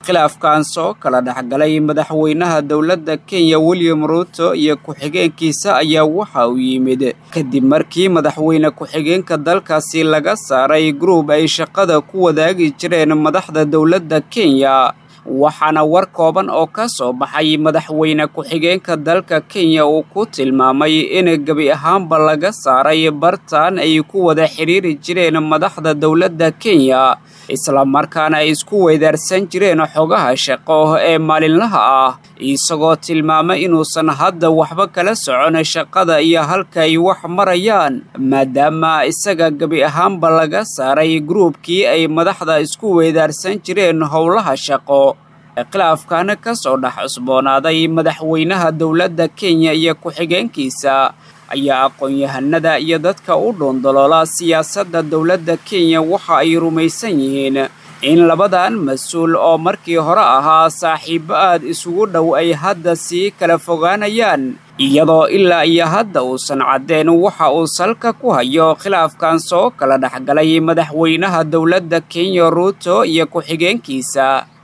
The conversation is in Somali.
khilaafkan soo kala dhexgalay madaxweynaha dowladda kenya william ruuto iyo ku-xigeenkiisa ayaa waxa uu yimid kadib markii madaxweyne ku-xigeenka dalkaasi laga saaray gruub ay shaqada ku wadaagi jireen madaxda dowladda kenya waxaana war kooban oo ka soo baxay madaxweyne ku-xigeenka dalka kenya uu ku tilmaamay in gebi ahaanba laga saaray bartaan ay ku wada xidhiiri jireen madaxda dowladda kenya islamarkaana ay isku weydaarsan jireen xogaha shaqo ee maalinlaha ah isagoo tilmaamay inuusan hadda waxba kala socon shaqada iyo halka ay wax marayaan maadaama isaga gebi ahaanba laga saaray gruubkii ay madaxda isku weydaarsan jireen howlaha shaqo khilaafkan ka soo dhex cusboonaaday madaxweynaha dowladda kenya iyo ku-xigeenkiisa ayaa aqoon-yahanada iyo dadka u dhuundaloola siyaasadda dowladda kenya waxa ay rumaysan yihiin in labadan mas-uul oo markii hore ahaa saaxiibo aad isugu dhow ay hadda sii kala fogaanayaan iyadoo ilaa iyo hadda uusan caddeen waxa uu salka ku hayo khilaafkan soo kala dhexgalay madaxweynaha dowladda kenya ruuto iyo ku-xigeenkiisa